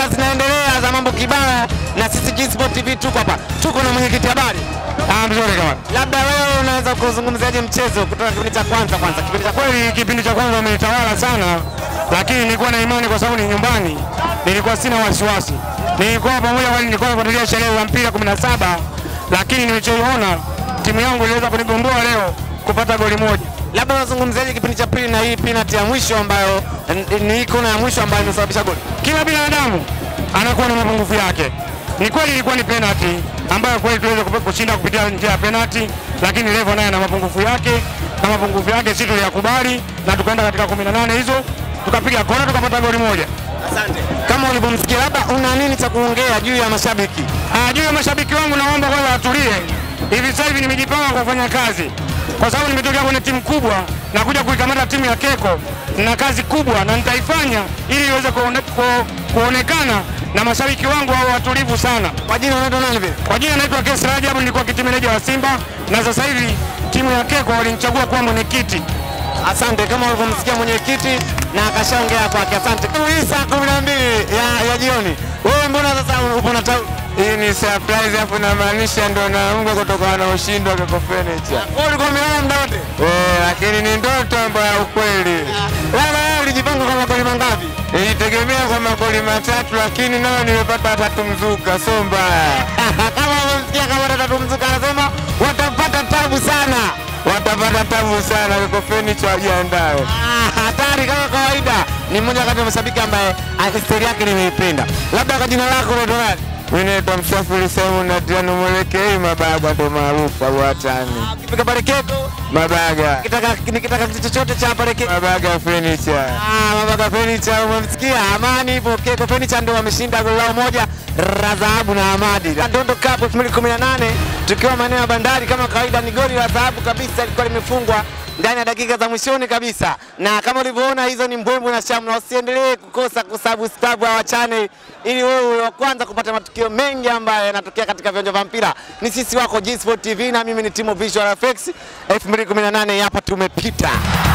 Bwana, zinaendelea za mambo kibao, na sisi G-Sport TV tuko hapa, tuko na mwenyekiti habari. Ah, mzuri kama. Labda wewe unaweza kuzungumziaje mchezo kutoka kipindi cha kwanza kwanza, kipindi cha kwanza Kweli kipindi cha kwanza wamenitawala sana, lakini nilikuwa na imani kwa sababu ni nyumbani, nilikuwa sina wasiwasi. Nilikuwa pamoja, kwani nilikuwa nafuatilia sherehe za mpira 17 lakini nilichoona timu yangu iliweza kunigomboa leo kupata goli moja. labda unazungumziaje kipindi cha pili na hii penalty ya mwisho ambayo n- ni hii kona ya mwisho ambayo imesababisha goli? Kila binadamu anakuwa na mapungufu yake. Ni kweli ilikuwa ni penalty ambayo kweli tuweze kupe- kushinda kupitia njia ya penalty, lakini Levo naye ana mapungufu yake, na mapungufu yake sisi tuliyakubali na tukaenda katika 18 hizo tukapiga kona tukapata goli moja. Asante. Kama ulivyomsikia, labda una nini cha kuongea juu ya mashabiki? Ah, juu ya mashabiki wangu naomba kwanza watulie. Hivi sasa hivi nimejipanga kufanya kazi, kwa sababu nimetokea kwenye timu kubwa na kuja kuikamata timu ya Keko na kazi kubwa, na nitaifanya ili iweze kuone, ku, kuonekana na mashabiki wangu hao watulivu sana. Kwa jina unaitwa nani vile? Kwa jina naitwa Kesi Rajabu, nilikuwa kiti meneja wa Simba na sasa hivi timu ya Keko walinichagua kuwa mwenyekiti. Asante, kama ulivyomsikia mwenyekiti na akashaongea kwake. Asante. Hii saa kumi na mbili ya, ya jioni, wewe mbona sasa upo na tau Hii ni surprise, hapo namaanisha ndo naamka kutokana na ushindi wa Keko Furniture. wewe ulikuwa umelala muda wote? Eh, lakini ni ndoto ambayo ya ukweli. Labda wewe ulijipanga kwa magoli mangapi? Nilitegemea kwa magoli matatu lakini nayo nimepata tatu mzuka, so mbaya. kama umemsikia kama tatu mzuka anasema watapata tabu sana. Watapata tabu sana, Keko Furniture wajiandae. Ah, hatari kama kawaida. Ni mmoja kati ya mashabiki ambaye ah, historia yake nimeipenda. Labda kwa jina lako unaitwa nani? Mimi naitwa Msafiri Simon Adriano Mwelekei, Mabaga ndo maarufu au watani. Ukifika pale Keko, Mabaga, nikitaka nikitaka kitu chochote cha pale Keko. Mabaga Furniture. Ah, Mabaga Furniture umemsikia? Amani ipo Keko Furniture ndio wameshinda goli lao moja la dhahabu na Amadi. Ndondo Cup 2018 tukiwa maeneo ya Bandari kama kawaida, ni goli la dhahabu kabisa, lilikuwa limefungwa ndani ya dakika za mwishoni kabisa, na kama ulivyoona hizo ni mbwembwe na shamra. Usiendelee kukosa kusubscribe our channel ili wewe uwe wa kwanza kupata matukio mengi ambayo yanatokea katika viwanja vya mpira. Ni sisi wako G Sport TV na mimi ni Timo Visual Effects 2018 hapa tumepita.